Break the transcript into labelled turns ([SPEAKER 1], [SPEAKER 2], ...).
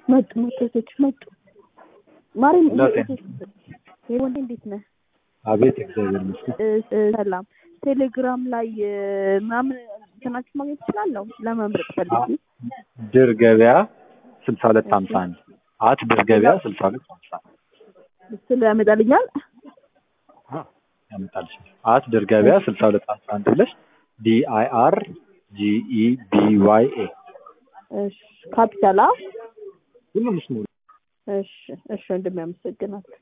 [SPEAKER 1] መጡ መጡ ሴቶች መጡ። ማርያም
[SPEAKER 2] ለጤና።
[SPEAKER 1] ወንዴ እንዴት ነህ?
[SPEAKER 2] አቤት እግዚአብሔር ይመስገን።
[SPEAKER 1] እ- እ- ሰላም ቴሌግራም ላይ እ፣ ምናምን እንትናችሁ ማግኘት እችላለሁ ለመምረጥ ፈልጌ
[SPEAKER 2] ድር ገበያ ስልሳ ሁለት ሀምሳ አንድ አት ድር ገበያ ስልሳ ሁለት ሀምሳ አንድ
[SPEAKER 1] ስለ ያመጣልኛል
[SPEAKER 2] ያመጣልሽ አት ድር ገበያ ስልሳ ሁለት ሀምሳ አንድ ብለሽ ዲ አይ አር ጂ ኢ ቢ ዋይ ኤ
[SPEAKER 1] እሺ ካፒታላ
[SPEAKER 2] ሁሉም ስሙ
[SPEAKER 1] እሺ እሺ ወንድሜ አመሰግናለሁ